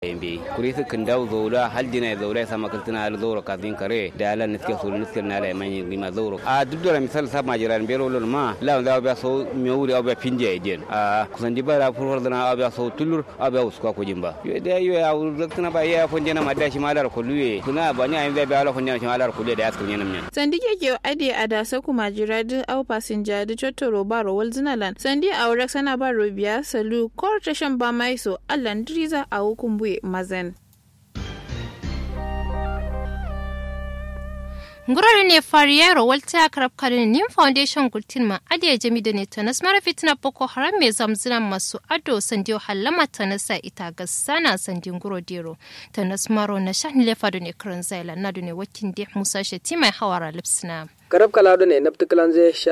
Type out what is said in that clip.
yembe kuri su kan dawo zaura hal dina zaura sama kaltina al zaura kafin kare da ala niske so niske na la mani lima zaura a duk da misal sa majiran bero lol ma la da ba so me wuri ba pinje ejen a kusan di bara furwar dana ba so tulur ba uska ko jimba yo da yo ya wuri zakna ba ya fonje na madashi malar ko luye kuna ba ni ayin da ba ala fonje na malar ko da askar nyen men sandi ke ade a da sa kuma jira du au passenger du chotoro ba ro wal zinalan sandi a wurak sana ba ro biya salu kor tashan ba mai so allan driza a hukumbu mazen ngurare ne fariyaro walta karab karin nim foundation gultin ma adiya jami da ne tanas mara fitina boko haram mai zamzina masu ado sandiyo halama tanasa ita ga sana sandin guro dero tanas maro na shan lefa da ne karan zaila na da ne wakin de musa shati mai hawara lipsina karab kala ne nafti kalan zai